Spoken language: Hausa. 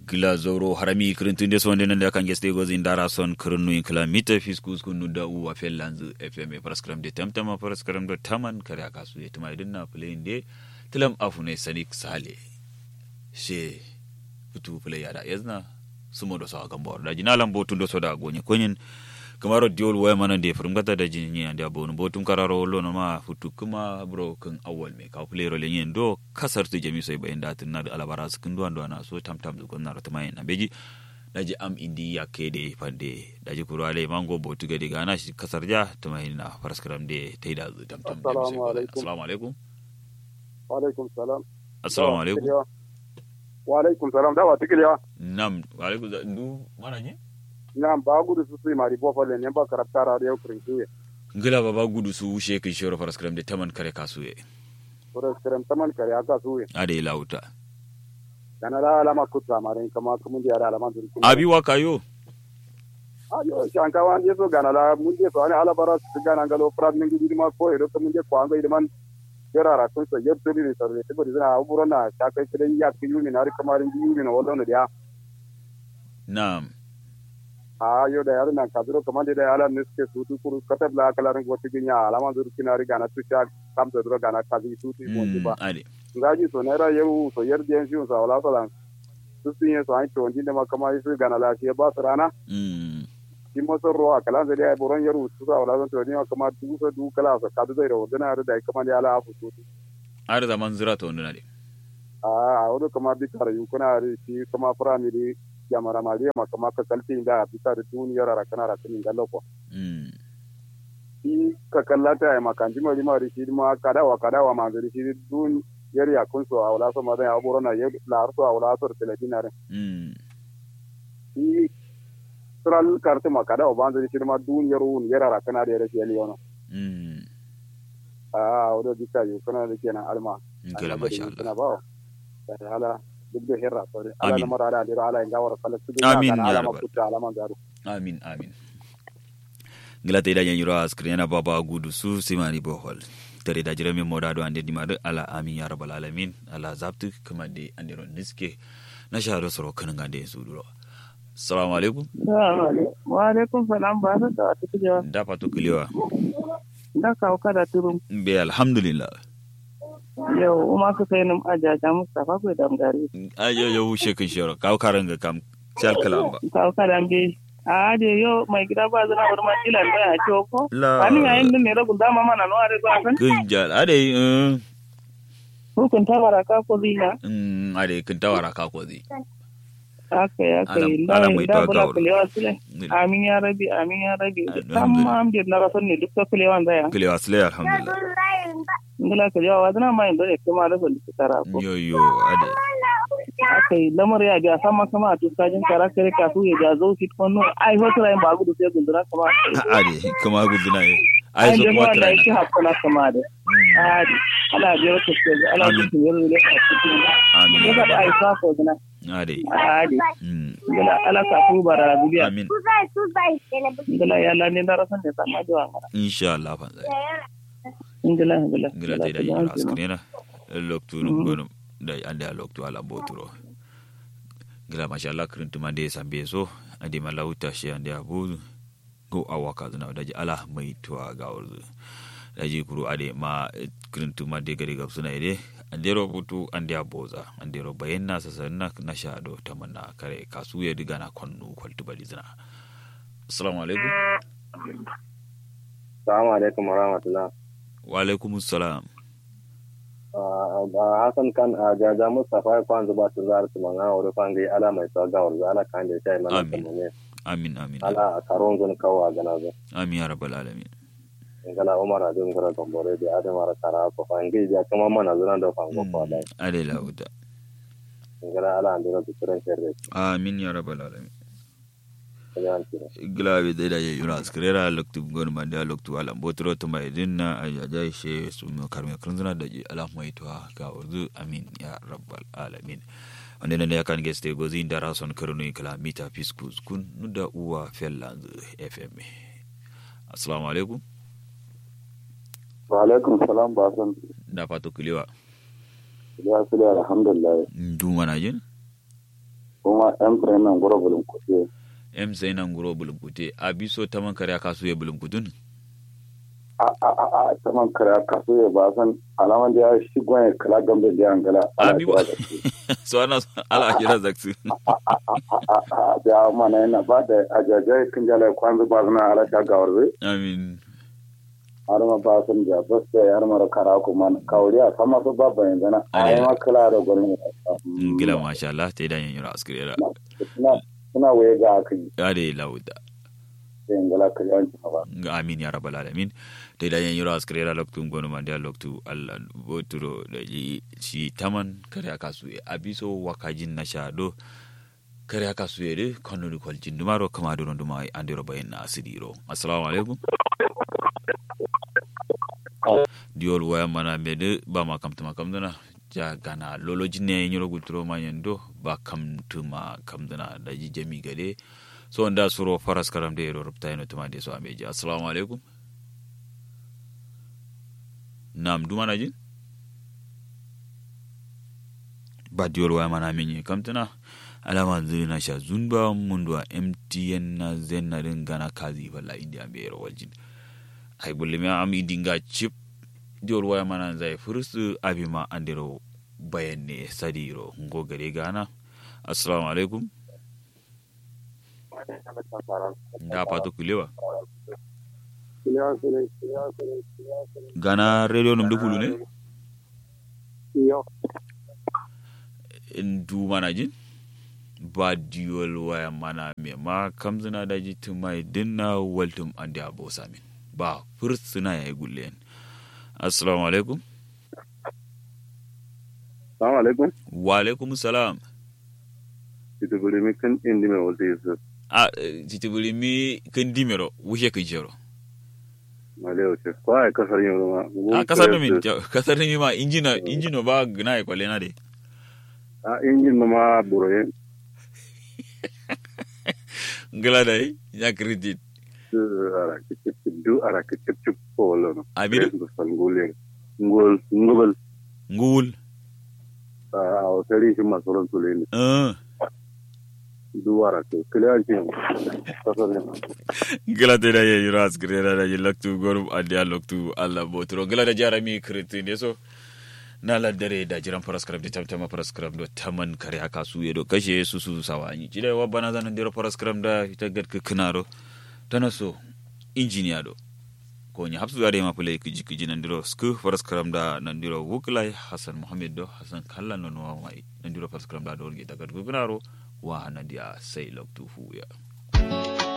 gila zoro harami kirintun des wonde nande kan geste gozi ndara son kirinu in kila mita fiskus kunu da u a fellanzu fm paraskram de tamtama paraskram do taman kare aka su yetuma idin na play de tilam afune sanik sale she futu play yada yazna sumo do sawa gambor da jinalam botun do soda gonye konyen kamaro diol waya mana de furum gata da jinni ande abonu botum kararo lo no ma futu kuma bro kan awal me ka play role yen do kasar tu jami soy bayin da tin na da alabara su kin duwan duwana so tam tam zugon na rata mai na beji daji am indi ya kede pande daji kurale mango botu gade gana shi kasar ja ta mai na faraskaram de taida zu tam tam Assalamu alaikum. assalamu alaikum wa alaikum salam assalamu alaikum wa alaikum salam da wa tikiliya nam wa alaikum za- ndu mana ne nam ba gudu su su mari bo fole ne ba karabta ra yau kurin kuye ngila baba gudu su wushe kin shoro faraskaram de taman kare kasuye kore kiran taman kare aka suye ade lauta kana la alama kutta mare kama kuma da alama dun abi wa kayo ayo shanka wan yeso gana la mun je so ana ala bara su gana ngalo prat min gidi ma ko edo mun je ko anga idman gerara kun so yer to ni sarre te bari zana aburo na shaka kidan ya ki yumi na ri kamarin bi yumi na wallo ne dia nam ayo da yar na kadro kamande da ala niske su tu kuru katab la kala ran gote ginya alama dur kinari gana tu sha kam da duro gana kazi tu tu mo Mm, ba ade ngaji so nera yau so yer den shi so wala so lan su sun yi so an to ndi da makama su gana la shi ba su rana mm shi mo so ro kala da ya boron yaru su sa wala so ni makama du so du kala so kadu da ro dana da kama da ala afu tu ar zaman zira to nduna de a a wado kama bi kar yu kuna ri shi kama primary jamara maliya makama ka kalti da bi kar duniyar ra kana ra kin gallo ko mm shi ka kallata ya makanji mari mari shi ma kadawa kadawa ma zuri shi dun yari ya kun so a wala so ma da ya boro na yar la so a wala so telebina re mm shi tral karte ma kadawa ba zuri shi ma dun yaro un yara ra kana da yare shi yono mm a wado dika yu kana da kenan alma ngila masha Allah kana ba da hala duk da hirra so ala Amin. na mara da dira ala inga wara kala su Amin, ya ala rabbal. makuta ala man garu amin amin ngila te da yanyiro askrina baba gudu su simani bohol tare da jirami moda do ande dimadu ala amin ya rabbal alamin ala zabtu kuma de andiro niske na shahado soro kan ngande su duro assalamu alaikum wa alaikum salam ba ta da wata kujewa da fatu kulewa da kawo kada turum be alhamdulillah yau uma ka kai nim ajaja mustafa ko da gari ayo yo wushe kin shoro kaw karanga kam chal kalamba kawo kada be a de yo mai gida ba zana bar ma ilan da ya ce ko la ani yayin din ne rabu dama mana no are ba san kin jal ade eh, hukun ta baraka ko zina mm ade kin tawara ka ko zi aka ya kai Alam- la alam mai da tawa bula gawar. kulewa sile amin ya rabi amin ya rabi Alhamdulillah. tamma am de na rasan ne duk ta kulewa zaya kulewa sile alhamdulillah ngala kulewa wa zana mai dole kuma da su tara ko yo yo ade aka yi lamar ya ga sama kama a tuskajin kara kare kafu ya ga zo fit kwano ai wata rayin ba gudu sai gundura kama ade kuma guduna ye ai ai so da kuma ma da trai yake hakuna kama da ai ala biyar ka ce ala Amin. cikin yaro da ka cikin amin ya ga ai sa ko dana ade ai mm gala ala kafu bara biya amin gala ya la ne da rasan da sama da wangara insha Allah fan zai gala gala ngila te da yara askrena loktu no gono da ande a loktu ala boturo ngila masha Allah krintu mande sambe so ade malauta shi ande abu go awaka zuna daji ala mai tuwa ga urzu daji kuru ade ma krintu mande gari gab suna ide ande rubutu ande aboza ande ro bayenna sasanna na shado tamanna kare kasu ya diga na konnu kwaltu bali zina assalamu alaikum Assalamu alaikum wa rahmatullah. wa alaikumus salam Uh, Hassan kan a jaja Mustapha ya kwanzu ba su zara su manga wuri fangi ala mai tsawa ga wuri ala kan da ya yi mana Amin. tamune. amin amin Ala a karon zun kawo a gana zo. amin ya rabbal alamin Ngala Umar a dun gara gambore da Adam ara kara ko fangi ya kuma mana zuna da fango ko da. ade lauta Ngala ala an dira tukuran sirri. amin ya rabbal alamin Kajan tira. glabe da da yura skrera loktu gon mande loktu ala botro to mai dinna aya jai she su no karme krunzuna da ji ala mai to ga urdu amin ya rabbal alamin wanda ne ya kan geste gozi ndara son karunu kala mita fiskus kun nuda uwa fellanz fm assalamu alaikum wa alaikum salam ba san da fato kulewa ya su da alhamdulillah du mana jin kuma yan tren nan gura bulun kuɗi em sai nan guro bulunkute abiso taman kare kasu ya bulunkutun a a a a saman kare kaso ya ba san alaman da ya shi gwan kala gambe da yan gala Abi ba- so ana ala kira zaksu da mana yana ba da ajajai kan jala kwanzu ba zana ala ta gawar zai amin har ma ba san da ba sai har mara kara kuma kawuri a sama su ba bayan zana a Ale. yi ma kala da gwanin gila masha Allah ta idan yin askirera suna suna waye ga akan ade lauda yin gala ka yawanci ba ga amin ya rabbal alamin ta idan yin askirera loktu gonu man da loktu Allah boturo da yi shi taman kare kasu ya abiso wakajin na shado kare kasu ya de kono ni kwaljin dumaro kama doron duma andiro bayin na asidiro assalamu alaikum diol waya mana mede ba ma kamtuma kamdana ja gana loloji ne nyoro gutro ma yendo ba kamtuma kamdana da ji jami gade so nda suro faras karam de ro rupta ino tuma de so ameji assalamu alaikum nam duma na jin ba diol waya mana menye kamtana alama zuri na sha zunba mundwa mtn na zen na rin gana kazi balla india be ro waljin ay bulle mi am idinga chip diol waya mana zai fursu abima andiro bayanne sadiro ngo gare gana assalamu alaikum da pato kulewa gana radio num dukulu ne in du mana jin ba diol waya mana me ma kamzina da jitin mai dinna waltum ande abo samin ba fursuna ya yi gulle assalamu alaikum salamu alaikum wa alaikum salam ita gure mi kan indi mai wata yasa a titibiri mi kan dimero wuce kan jero male wace ko ai kasar yin ruwa a kasar da min kasar da mi ma injina injino ba gina ya kwale na de a injin ma ma buroye ngala dai ya credit du ara kicip du ara kicip chup ko wala Abi da- do sangule ngol ngol ngul a o tari shi masoron tule ne eh du ara to kiliyan ci kasar yin ngala da da yayi ras grera da laktu gorum adia loktu alla botro ngala da jarami credit ne so na laddare da jiran parascript da tamtama parascript do taman kare aka su yedo kashe su su sawani jide wa bana zanan dero parascript da ita gad kinaro tana so injiniya do ko nya hapsu da ma pulai kiji kiji nan diro sku parascript da nan diro wuklai hasan muhammad do hasan kallan no wa mai nan diro parascript da do ngi daga kinaro wa nan dia sai loktu fu ya